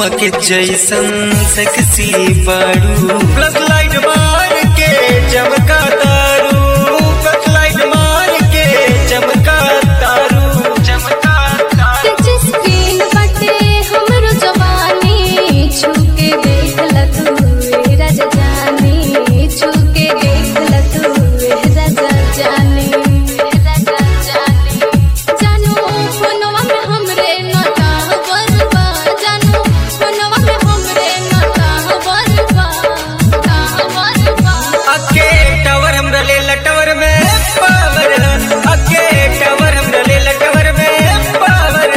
के जैसन सेक्सी बाड़ू प्लस लाइट मार के चमका तारू प्लस लाइट मार के चमका तारू चमका तारू टच स्क्रीन बटे हमरो जवानी छूके देख ल तू ए राजा जानी छूके देख ल तू ए राजा जानी ए राजा जानी जानू फोनवा में हमरे नटा बरबा जानू फोनवा में हमरे नटा बरबा ता बरबा अके टावर हमरा ले लटवर में पावर अके टावर हमरा ले लटवर में पावर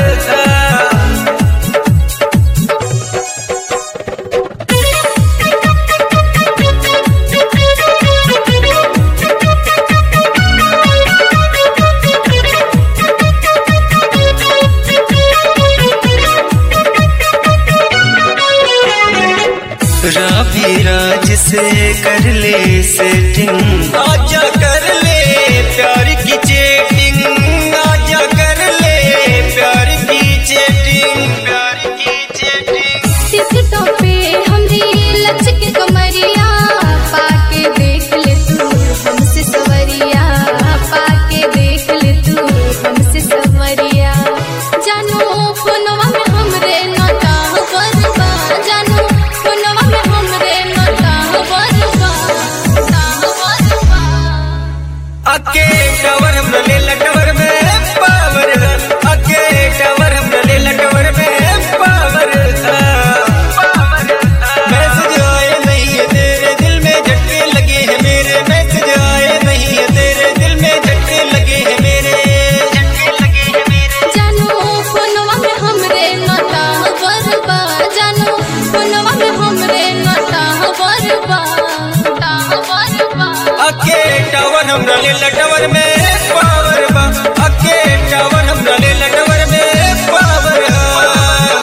राभी राज से कर ले सेटिंग आजा कर ले प्यार की चेटिंग आजा कर ले प्यार की चेटिंग प्यार की चेटिंग टिकटों पे हमरी लचक कमरिया पाके देख ले तू हमसे सवरिया पाके देख ले तू हमसे सवरिया जानू फोनवा में हमरे नटा बरबा जानू फोनवा में हमरे नटा बरबा ता बरबा अके टावर हमरा ले लटवर में पावर अके टावर हमरा ले लटवर में पावर मैसेज आए नहीं है तेरे दिल में झटके लगे हैं मेरे मैसेज आए नहीं है तेरे दिल में झटके लगे हैं मेरे झटके लगे हैं मेरे जानू फोनवा में हमरे नटा बरबा जानू फोनवा में हमरे नटा बरबा ता बरबा अके टावर हमरा ले लटवर में